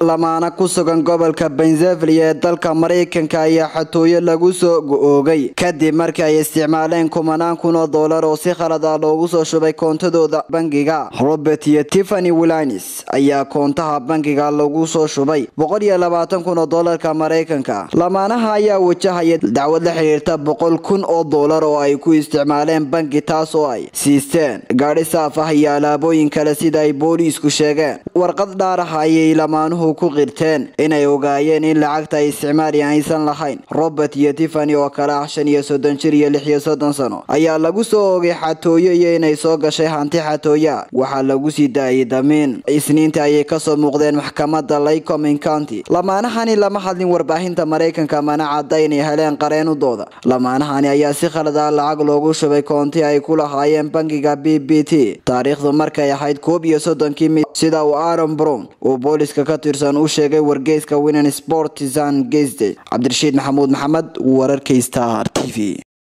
lamaana ku sugan gobolka benzevlia ee dalka maraykanka ayaa xatooyo lagu soo go-oogay kadib markii ay isticmaaleen kumanaan kun oo doolar oo si khalad ah loogu soo shubay koontadooda bangiga robert iyo tiffany wilanis ayaa koontaha bangiga lagu soo shubay boqol iyo labaatan kun oo doolarka maraykanka lamaanaha ayaa wajahaya dacwad la xiriirta boqol kun oo doolar oo ay ku isticmaaleen bangi taas oo ay siisteen gaadhi saaf ah iyo alaabooyin kale sida ay booliisku sheegeen warqad dhaaraha ayay lamaanuhu ku qirteen inay ogaayeen in lacagta ay isticmaali aysan lahayn robert iyo tiffany oo kale ah shan iyo soddon jir iyo lix iyo soddon sano ayaa lagu soo ogay xatooyo iyo inay soo gashay hanti xatooya waxaa lagu sii daayay damiin isniinta ayay kasoo muuqdeen maxkamada lycoming county lamaanahani lama hadlin warbaahinta maraykanka mana cadda inay heleen qareenudooda lamaanahani ayaa si khalad ah lacag loogu shubay koonti ay ku lahaayeen bangiga b b t taariikhdu markay ahayd koob iyo soddonkii mid sida uu aaron brown uu booliska ka tirsan u sheegay wargeyska winan sportisan gesde cabdirashiid maxamuud maxamed wararka star t v